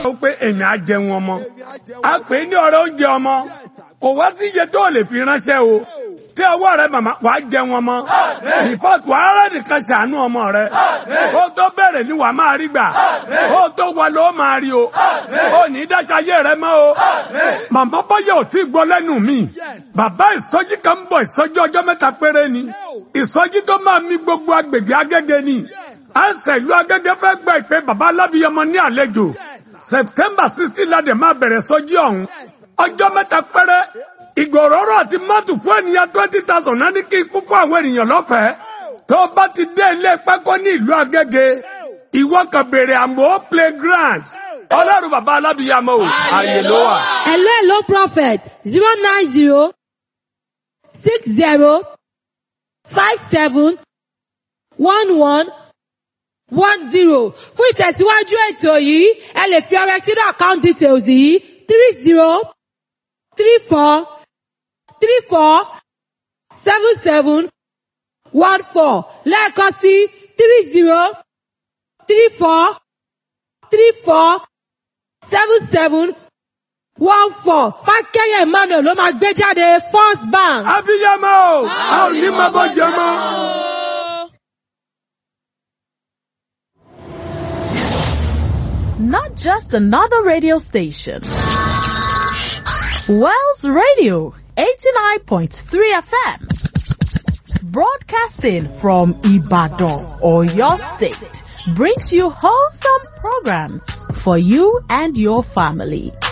ó pé èmi á jẹun ọmọ a pè é ní ọ̀rẹ́ oúnjẹ ọmọ kò wá sí iye tó lè fi ránṣẹ́ o tí ọwọ́ rẹ màmá wàá jẹun ọmọ ìfọ́tù ara nìkan ṣàánú ọmọ rẹ ó tó bẹ̀rẹ̀ ni wàá máa rí gbà ó tó wà ló máa rí o ó ní dáṣayé rẹ mọ́ o màmá bọ́yọ̀ ò tí gbọ́ lẹ́nu mi bàbá ìsọjí kan ń bọ̀ ìsọjí ọjọ́ mẹ́ta péré ni ìsọjí tó máa mi gbogbo agbègbè agége ni àǹsẹ̀ ìlú agége fẹ́ gba ìpè bàbá alábìyẹmọ ní àlejò september sixteen ládẹ̀ máa bẹ̀rẹ̀ sọjí ọ̀hún ọjọ́ mẹ́ta péré ìgòròrò àti mọ́tò fún ènìyàn twenty thousand náà ní kí ikú fún àwọn ènìyàn lọ́fẹ̀ẹ́ tó bá ti dé ilé pákó ní ìlú agége ìwọ kan béèrè àmọ́ playground ọlọ́run bàbá alábìyẹmọ o àyè ló wà. Hello, hello, prophet. Zero nine zero six zero five seven one one one zero. Fún ìtẹ̀síwájú ètò yìí, ẹ lè fi ọrẹ sínú account details yìí three zero three four three four seven seven one four lẹ́ẹ̀kan sí three zero three four three four seven seven one four fákẹ́yẹ emmanuel ló máa gbé jáde first bank. abiyamọ o a ò ní máa bọ́ jẹ mọ́. not just another radio station. Wells Radio 89.3 FM broadcasting from Ibadan or your state brings you wholesome programs for you and your family.